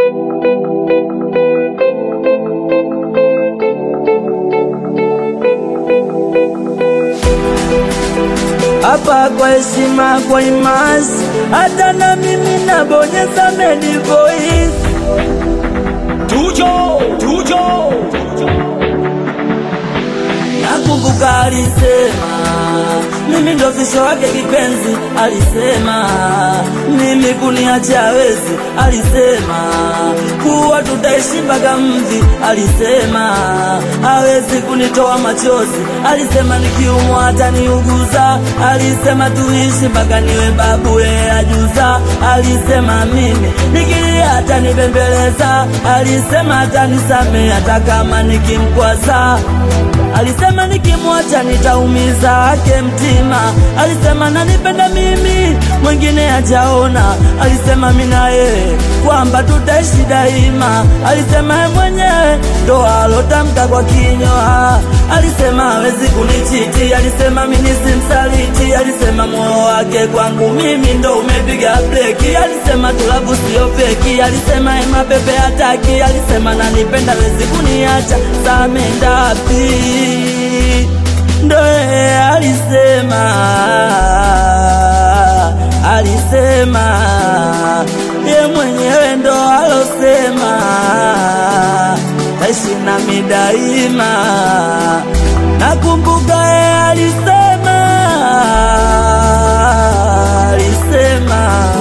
hapa kwa heshima, kwa imasi, hata na mimi nabonyeza medi voice. Tujo, tujo, Nakumbuka alisema mimi ndo fisho wake kipenzi, alisema mimi kuniacha hawezi, alisema kuwa tutaishi mpaka mvi, alisema hawezi kunitoa machozi, alisema nikiumwa ataniuguza, alisema tuishi mpaka niwe babu yeye ajuza, alisema mimi nikilia atanibembeleza, alisema atanisamehe hata kama nikimkwaza Alisema nikimwacha nitaumiza ake mtima. Alisema nanipenda mimi, mwingine hajaona. Alisema mimi na yeye kwamba tutaishi daima. Alisema yeye mwenyewe ndo alotamka kwa kinywa. Alisema hawezi kunichiti. Alisema mimi simsaliti. Alisema moyo wake kwangu mimi ndo umepiga breki. Alisema tulabu sio feki. Alisema yeye mapepe hataki. Alisema nanipenda hawezi kuniacha. Samendapi ndo yeye alisema, alisema ye mwenyewe ndo alosema taishi nami daima. Nakumbuka yeye alisema, alisema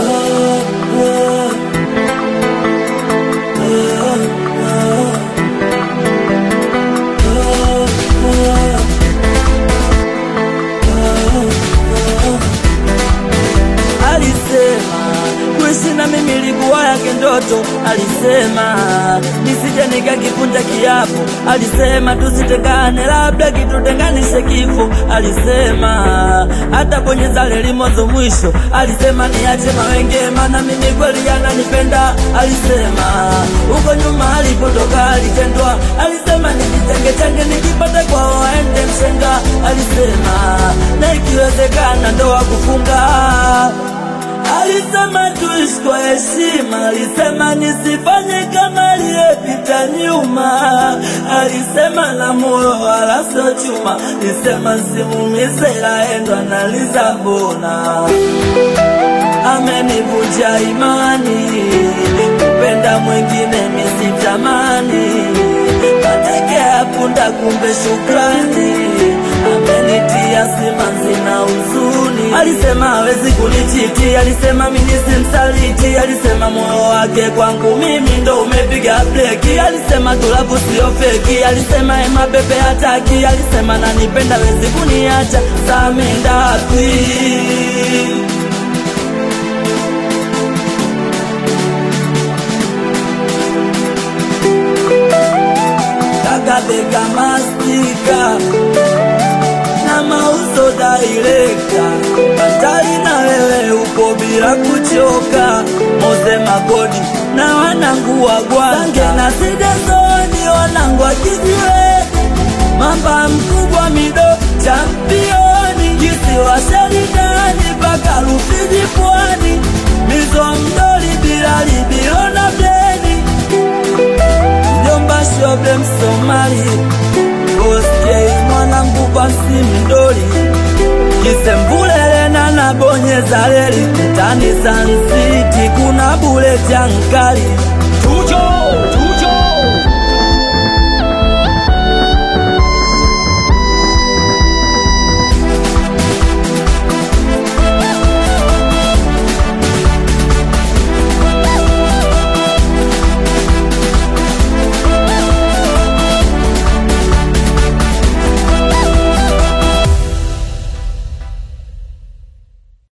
alisema kuishi na mimi ilikuwa yake ndoto. Alisema nisije nikakivunja kiapo. Alisema tusitengane, labda kitutenganishe kifo. Alisema hata bonyeza leli mwanzo mwisho. Alisema niache mawenge, maana mimi kweli ananipenda. Alisema huko nyuma alipotoka alitendwa. Alisema nijitenge tenge, nikipata kwao aende mshenga. Alisema na ikiwezekana ndoa kufunga Alisema tuishi kwa heshima, alisema nisifanye kama aliyepita nyuma. Alisema na moyo wala sio chuma, alisema simumize, ila endo analiza mbona amenivunja imani, kupenda mwingine misitamani, mateke ya punda kumbe shukrani, amenitia simanzi na huzuni. Alisema hawezi kunichiti, alisema mimi simsaliti, alisema moyo wake kwangu mimi ndo umepiga breki, alisema tulabu sio feki, alisema ema bebe hataki, alisema nanipenda hawezi kuniacha, samendapi kakabeka mastika na mauzo dairekta hatari na wewe upo bila kuchoka moze magodi na wanangu wa gwange na sidezoni wanangu wa kijiwe mamba mkubwa mido championi kisiwa sheridani mpaka Rufiji pwani mizo mdoli bilali bilona bleni mjomba shobe msomali boskei mwanangu basi mdoli kisembulelena na bonyeza leli mtani sansiti kuna buleti ankali